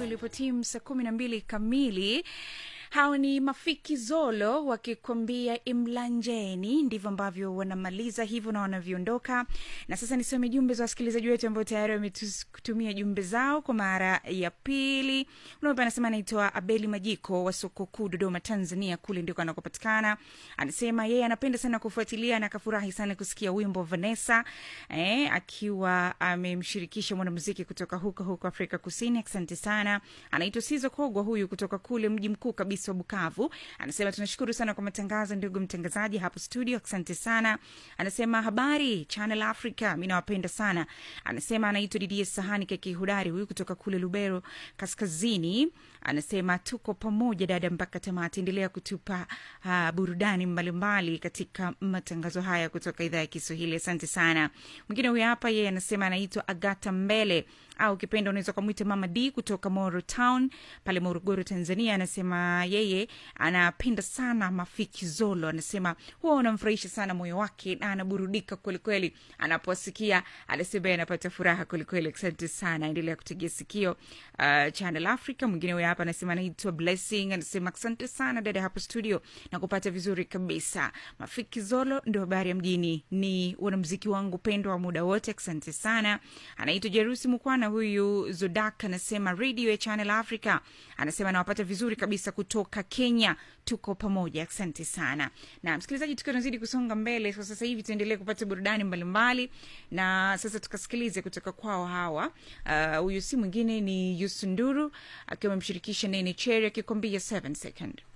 ilipotimu saa kumi na mbili kamili hao ni mafiki zolo wakikwambia imlanjeni ndivyo ambavyo wanamaliza hivyo na wanavyoondoka na sasa nisome jumbe za wasikilizaji wetu ambao tayari wametumia jumbe zao kwa mara ya pili unaopa anasema anaitwa abeli majiko wa soko kuu dodoma tanzania kule ndiko anakopatikana anasema yeye anapenda sana kufuatilia na akafurahi sana kusikia wimbo vanessa eh, akiwa amemshirikisha mwanamuziki kutoka huko huko afrika kusini asante sana anaitwa sizo kogwa huyu kutoka kule mji mkuu kabisa wa bukavu anasema tunashukuru sana kwa matangazo ndugu mtangazaji hapo studio asante sana anasema habari channel africa mi nawapenda sana anasema anaitwa didie sahani kakihudari huyu kutoka kule lubero kaskazini anasema tuko pamoja dada mpaka tamati endelea kutupa uh, burudani mbalimbali katika matangazo haya kutoka idhaa ya kiswahili asante sana mwingine huyu hapa yeye anasema anaitwa agata mbele au ukipenda unaweza ukamwita mama d kutoka moro town pale morogoro tanzania anasema yeye anapenda sana mafiki zolo anasema huwa unamfurahisha sana moyo wake na anaburudika kwelikweli anaposikia anasema anapata furaha kwelikweli asante sana endelea kutegea sikio uh, channel africa mwingine huyo hapa anasema anaitwa blessing anasema asante sana dada hapo studio na kupata vizuri kabisa mafiki zolo ndio habari ya mjini ni wanamziki wangu pendwa wa muda wote asante sana anaitwa jerusi mukwana huyu zodak anasema radio ya channel africa anasema anawapata vizuri kabisa kutoka kenya tuko pamoja asante sana na msikilizaji tukiwa tunazidi kusonga mbele kwa sasa hivi tuendelee kupata burudani mbalimbali na sasa tukasikilize kutoka kwao hawa huyu uh, si mwingine ni yusunduru akiwa amemshirikisha nene cheri akikwambia 7 second